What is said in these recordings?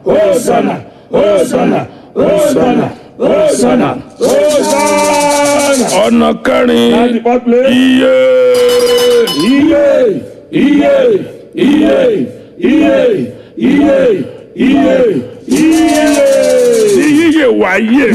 Hosanna, Hosanna, Hosanna, Hosanna, Hosanna. ọ̀nà And the kẹrin fourth place. iye Iye, iye, iye, iye, iye, iye, iye. ní yíyẹ wáyé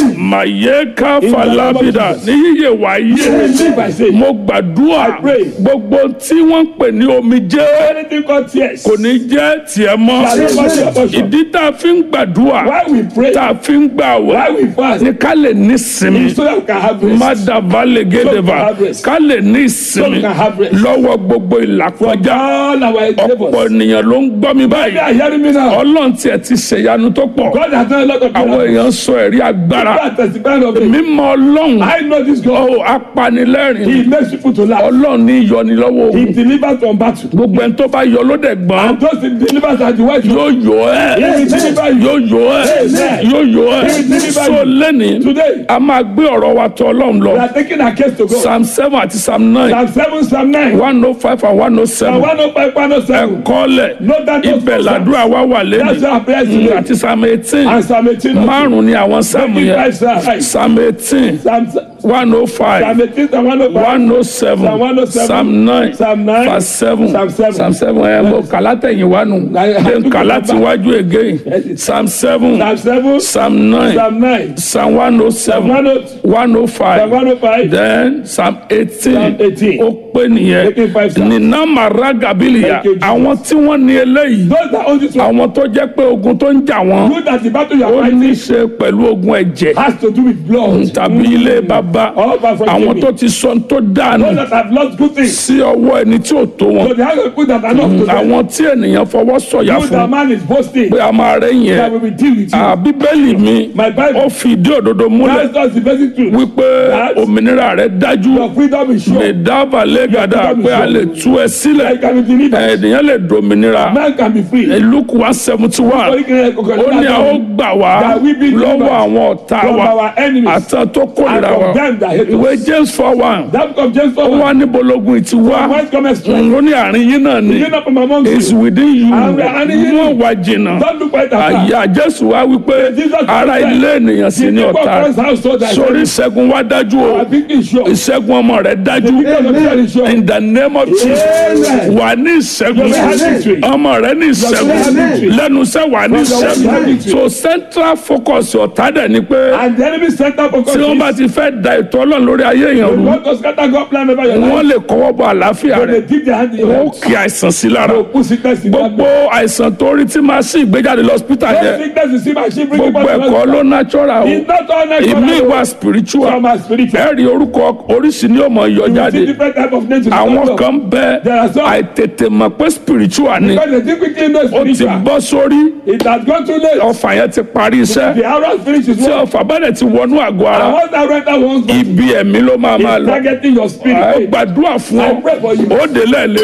màyé káfàlábìdà ní yíyẹ wáyé Live by faith. mo gbàdúrà I pray. gbogbo tí wọ́n ń pè ní omijé Anything called tears. kò ní jẹ́ tiẹ̀ mọ́ Shall never be your portion. ìdí tá a fi ń gbàdúrà Why we pray, tá a fi ń gbà why wá we fast, ní ká lè ní sinmi so that we can have rest. mádàbá lè gédèbà have rest. ká lè ní So we ìsinmi can have rest. lọ́wọ́ gbogbo ìlàkọjá All our ọ̀pọ̀ endeavors. ènìyàn ló ń gbọ́ mi They báyìí are hearing me now. ọlọ́run tiẹ̀ ti ṣèyanu tó pọ̀ God has done a lot of àwọn miracles. èèyàn sọ ẹ̀rí agbára God testifying of it. mímọ́ ọlọ́run I know this God. ó apanilẹ́rìn He makes people to laugh. ọlọ́run ní ìyọnilọ́wọ́ He ogun delivers from battle. gbogbo ẹni tó bá yọ ló dẹ̀ gbọ́n And those he delivers are the ones who yóò yọ ẹ́ He will deliver you. yóò yọ ẹ́ Amen. yóò yọ ẹ́ He will deliver so you. lẹ́ni Today, a máa gbé ọ̀rọ̀ wa tọ̀ ọlọ́run we lọ are taking our case to God. psalm seven àti psalm nine Psalm 7, Psalm 9. one oh five and one oh Psalm seven 105, 107. ẹ̀kọ́lẹ̀ Note that those ibẹ̀ two làdúrà wa wà That's lẹ́nu our prayer today. àti psalm eighteen And Psalm 18. also. márùn ni àwọn sáàmù Twenty yẹn five Psalm. psalm eighteen Psalm one oh five Psalm 18, Psalm 105. one oh seven Psalm 107, psalm nine Psalm 9, verse seven Psalm 7. psalm seven ẹ̀ mo kàlátẹ̀yìn wa nù then kàlátiwájú again psalm seven Psalm 7, psalm nine Psalm 9, psalm one oh seven Psalm 102, one oh Psalm five 105. then psalm eighteen Psalm 18. ó pé nìyẹn Eighteen five psalm. nínà màrá gabiliya Thank you, Jesus. àwọn tí wọ́n ní eléyìí Those that own this one, àwọn tó jẹ́ pé ogun tó ń jà wọ́n know that the battle you are ó ní fighting í ṣe pẹ̀lú ogun ẹ̀jẹ̀ has to do with blood. tàbí ilé bàbá All of us from àwọn Jimmy. tó ti sọ tó dànù Those that have lost good things. sí ọwọ́ ẹni tí ò tó wọn So they have people that are not to them. àwọn tí ènìyàn fọwọ́ sọ̀yà You, the fún man is boasting pé a máa rẹ̀ that yẹn we will deal with you. Ah, bíbélì mi My Bible ó fi ìdí òdodo múlẹ̀ tells us the basic truth. wípé That- òmìnira rẹ̀ dájú Your freedom is lè sure. dábàá lẹ́gàdà pé a lè tú ẹ sílẹ̀ I can be delivered. ènìyàn lè dominira Man can be free. luke one seventy one ó ní a ó gbà wá That we be delivered lọ́wọ́ àwọn ọ̀tá from wa our enemies àtàn tó and kórìíra wa from them that hate ìwé us. james four one That comes James ó 4 wá níbológun ìtì wá Whence cometh strength? ó ní àárín yín náà ni You know from among is you. within you And we are in you. mú ọ̀wá jìnnà Don't look right afar. àyà jésù wá wípé Jesus ara said, ilé ènìyàn sì The ní people ọ̀tá of God's household that sórí ìṣẹ́gun wá dájú o our victory is sure. ìṣẹ́gun ọmọ rẹ̀ dájú The victory of God is sure. in the name of Jesus Amen. wà ní ìṣẹ́gun You have victory. ọmọ rẹ̀ ní ìṣẹ́gun You have victory. lẹ́nu iṣẹ́ wà ní You have ìṣẹ́gun victory. so central focus ọ̀tá dẹ̀ ni pé And the enemy center for tí wọ́n bá God ti fẹ́ da ètò ọlọ́run lórí ayé èèyàn is rú want to scatter God plan over your wọ́n life. lè kọ́wọ́ bọ àlàáfíà When they rẹ̀ dip their hand in your wọ́n hand, kí àìsàn sí lára they put sickness in that gbogbo àìsàn tó rí tí máa sí ìgbéjáde lọ́sítà Those yẹn sickness you see my sheep bring gbogbo people to ẹ̀kọ́ ló hospital. natural o It's not all ìmí natural. ìwà spiritual Some are spiritual. ẹ̀rí orúkọ oríṣi ni ó mọ̀ yọ You see jáde different type of names. in the àwọn Bible. kan bẹ There are some- àìtètè mọ̀ pé spiritual ni Because the difficulty in those ó ti spiritual. bọ́ sórí It has gone too late. ọfà yẹn ti parí iṣẹ́ The arrow finishes tí work. ọfà bá dẹ̀ ti wọnú àgọ́ ara And once that renter wants to ibi ẹ̀mí ló máa máa is lọ targeting your ẹ spirit. gbàdúrà fún ọ I pray for you. ó dé lẹ́ẹ̀lẹ́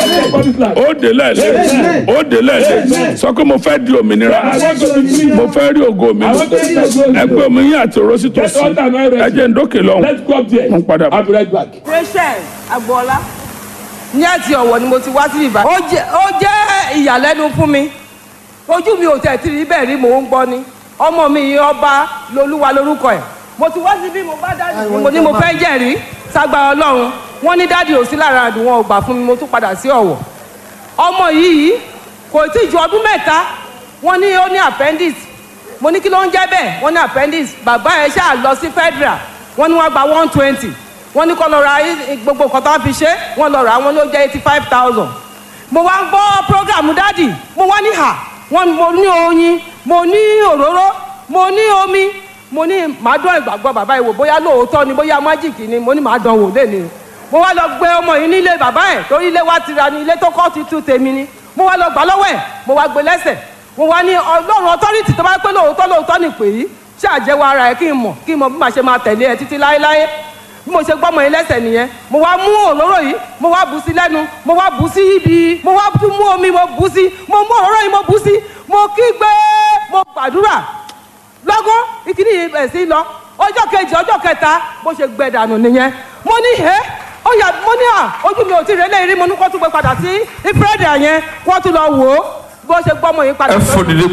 ó dé lẹ́ẹ̀lẹ́ ó dé lẹ́ẹ̀lẹ́ sọ pé mo fẹ́ di òmìnira I want to be free. mo fẹ́ rí ògo mi I want to be free. ẹgbẹ́ omi yín àti òró sí Get tòsí water and oil ẹ ready. jẹ́ ń dókè lọ́hùn Let's go up there. Mo ń padà bọ̀. I'll be right back. rachel agboola ní àti ọ̀wọ̀ ni mo ti wá sí ibà. ó jẹ́ ó jẹ́ ìyàlẹ́nu fún mi ojú mi ò tẹ̀ tí rí bẹ́ẹ̀ rí mò ń gbọ́ ni ọmọ mi yìí ọba lolúwa lórúkọ ẹ̀ mo ti wá síbí mo bá dáàdì mi mo ní mo fẹ́ jẹ́rìí ságbá ọlọ́run wọ́n ní dáàdì ò sí lára àdùn wọn ò gbà fún mi mo tún padà sí ọ̀wọ̀ ọmọ yìí kò tí ju ọdún mẹ́ta wọ́n ní ó ní appendix mo ní kí ló ń jẹ́ bẹ́ẹ̀ wọ́n ní appendix bàbá ẹ̀ ṣáà lọ sí federal wọ́n ní wọ́n gba one twenty wọ́n ní kó lọ ra i- gbogbo nǹkan tó wọ́n fi ṣe wọ́n lọ rà wọ́n ló jẹ́ eighty five thousand mo wá ń gbọ́ program dádì mo wá ní hà wọ́n mo ní oyin mo ní òróró mo ní omi mo ní màá dán ìgbàgbọ́ bàbá yìí wò bóyá lóòótọ́ ni bóyá májìkì ni mo ní màá dán wò lé ni mo wá lọ gbé ọmọ yìí nílé bàbá ẹ̀ torí ilé wa ti ra ni ilé tó kọ́ ti tú tèmi ni mo wá lọ gbà lọ́wọ́ ẹ̀ mo wá gbé lẹ́sẹ̀ mo wá ní ọlọ́run ọtọ́rìtì tó bá pé lóòótọ́ lóòótọ́ ni pè yí ṣàjẹwọ́ ara ẹ̀ kí n mọ̀ kí n mọ̀ bí màá ṣe máa tẹ̀lé ẹ títí láéláé bí mo ṣe gbọ́mọ yín lẹ́sẹ̀ nìyẹn mo wá mú òróró yìí mo wá bù sí lẹ́nu mo wá bù sí ibi mo wá tún mú omi mo bù sí mo mú òróró yìí mo bù sí mo kígbe mo gbàdúrà lọ́gán ìkíní yìí bẹ̀ sí lọ ọjọ́ kejì ọjọ́ kẹta bó ṣe gbẹ dànù nìyẹn mo ní ẹ́ ó yà mo ní à ojú mi ò tí ì rẹ́lẹ̀ rí mo ní kó tún gbé padà sí ìfúrẹ́dì yẹn kó tún lọ wò ó bó ṣe gbọ́mọ yín padà. ẹ fò dìde